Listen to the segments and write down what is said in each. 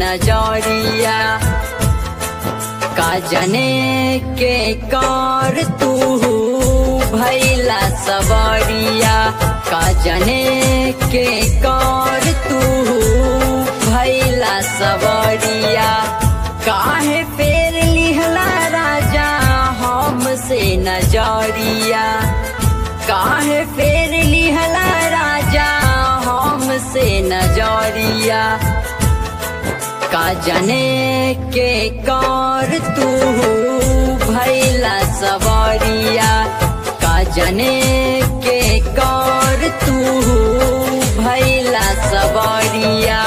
नजरिया का जने के कर तू भैला सबरिया का जने के कर तू भैला सबरिया काहे फेर लिहला राजा हमसे नजरिया काहे फेर लिहला राजा हमसे नजरिया का जने के कर तू भैला सवरिया का जने के कर तू भैला सवरिया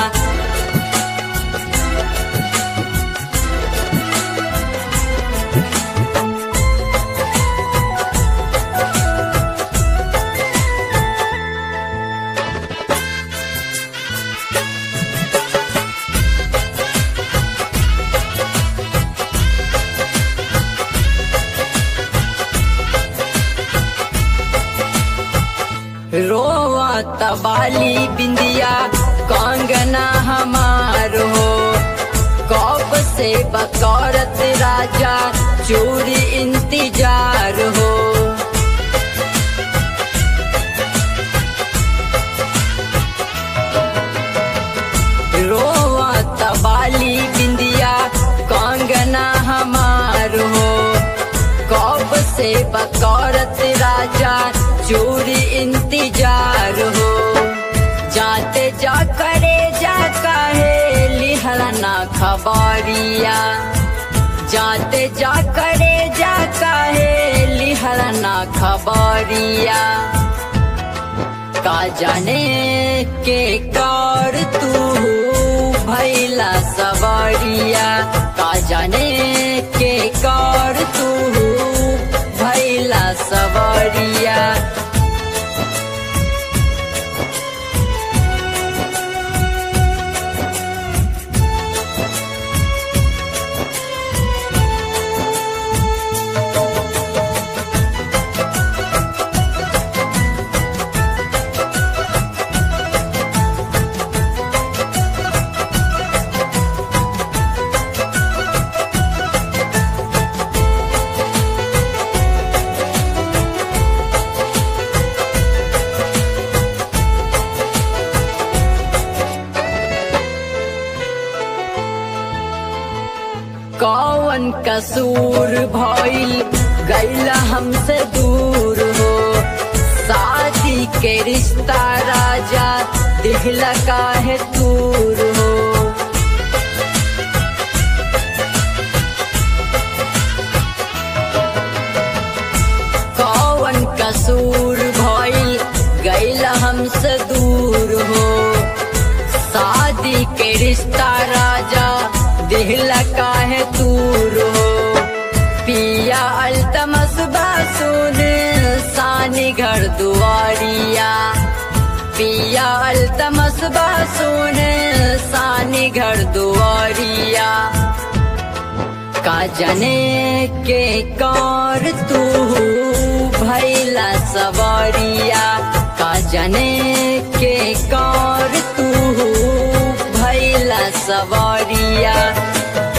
रोवा तबाली बिंदिया कांगना हमार हो कब से बकौरत राजा चोरी इंतजार हो रोवा तबाली बिंदिया कांगना हमार हो कब से बकौरत राजा चोरी इंतजार हो जाते जा करे जा कहे लिहलना खबरिया जाते जा करे जा कहे लिहलना खबरिया का जाने के कर तू भैला सवरिया का जाने के कर तू भैला सवरिया कौन कसूर भइल गैला हमसे दूर हो शादी के रिश्ता राजा दिखला काहे दूर हो कौन कसूर भइल गैला हमसे दूर हो शादी के रिश्ता राजा दिहला काहे दूर हो पिया अल्तमस बासुन सानी घर दुआरिया पिया अल्तमस बासुन सानी घर दुआरिया का जने के कर तू भैला सवरिया का जने के कर तू भैला सवरिया